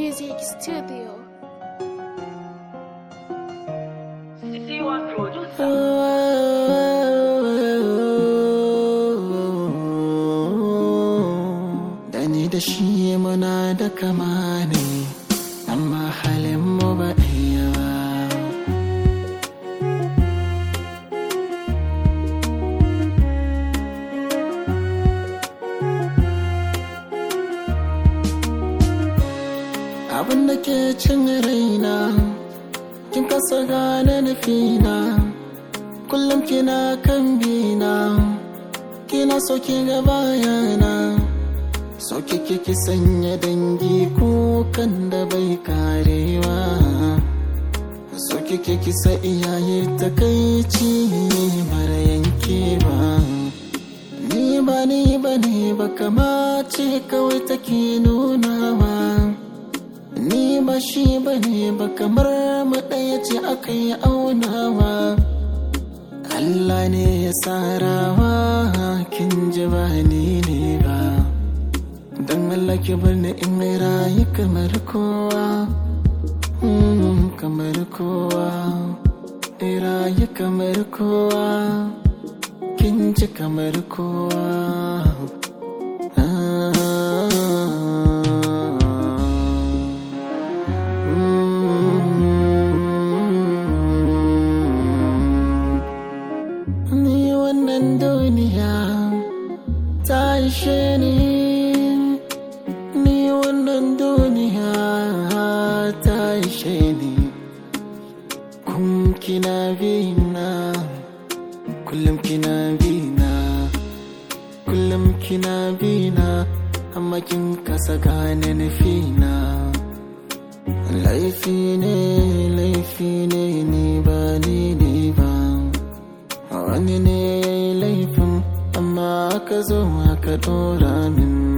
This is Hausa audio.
Music Studio. C1 producer. Da ni da shi muna da kama ne, amma halin mu ba ɗaya ba. Abin da ke cin raina, kin kasa gane nufina, kullum kina kan bina. kina so ki ga bayana so kike ki sanya dangi kukan da bai karewa so kike ki sa iyaye takaici mara yankewa ni ba ni ba ne ba kamace kawai take nunawa ni ba shi ba ne ba kamar mu ɗaya ce aka yi aunawa Allah ne ya tsarawa kin ji ba ni ne ba don Allah ki bar ni in mai rayu kamar kowa mm, kamar kowa in rayu kamar kowa kin ji kamar kowa ah, mm. Ni wannan duniya ta ishe ni Ni wannan duniya ta ishe ni Kun kina bina Kullum kina bina Kullum kina bina Amma kin kasa gane nufina Laifi ne, laifi ne, ni ba ni ne ba wani ne ya yi laifin amma aka zo aka dora min